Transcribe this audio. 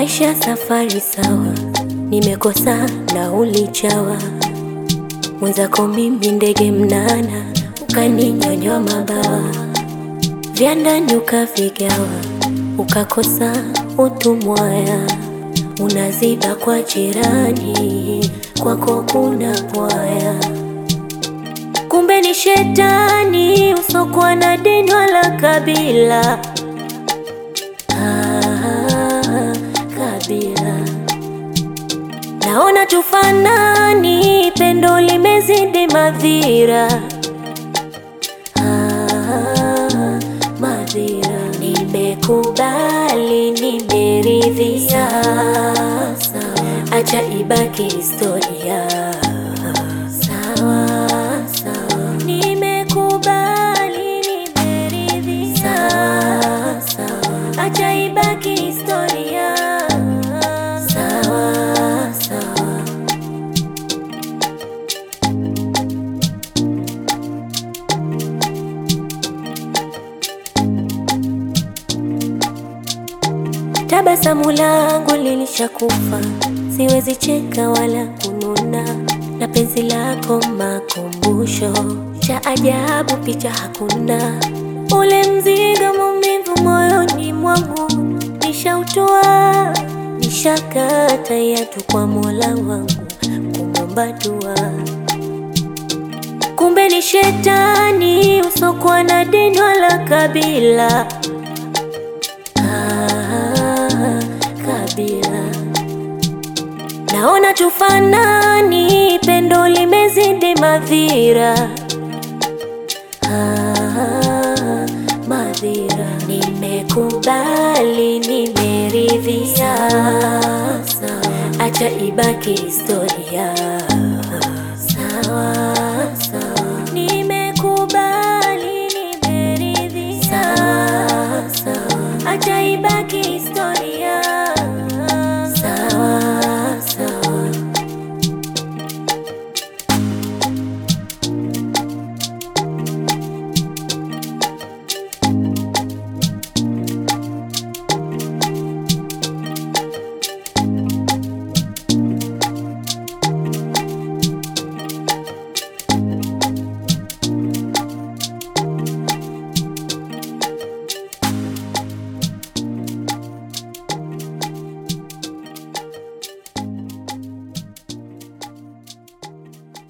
Maisha safari sawa, nimekosa nauli chawa, mwenzako mimi ndege mnana, ukaninyonyoa mabawa, vya ndani ukavigawa, ukakosa utumwaya, unaziba kwa jirani, kwako kuna bwaya, kumbe ni shetani usokuwa na dini wala kabila. Ah, kabila naona tufanani, pendo limezidi madhira. Ah, madhira nimekubali, nimeridhia, acha ibaki historia. Sawa sawa, nimekubali, nimeridhia, sawa, acha ibaki historia. Sawa sawa. Tabasamu langu lilishakufa, siwezi cheka wala kununa, na penzi lako makumbusho cha ajabu, picha hakuna, ule mzigo maumivu moyoni mwangu nishautoa, nishakata yatu kwa Mola wangu kumwomba dua, kumbe ni shetani usokuwa na dini wala kabila. Ah, kabila naona tufanani, pendo limezidi madhira. Ah, madhira nimekubali, nimeridhia, acha ibaki historia.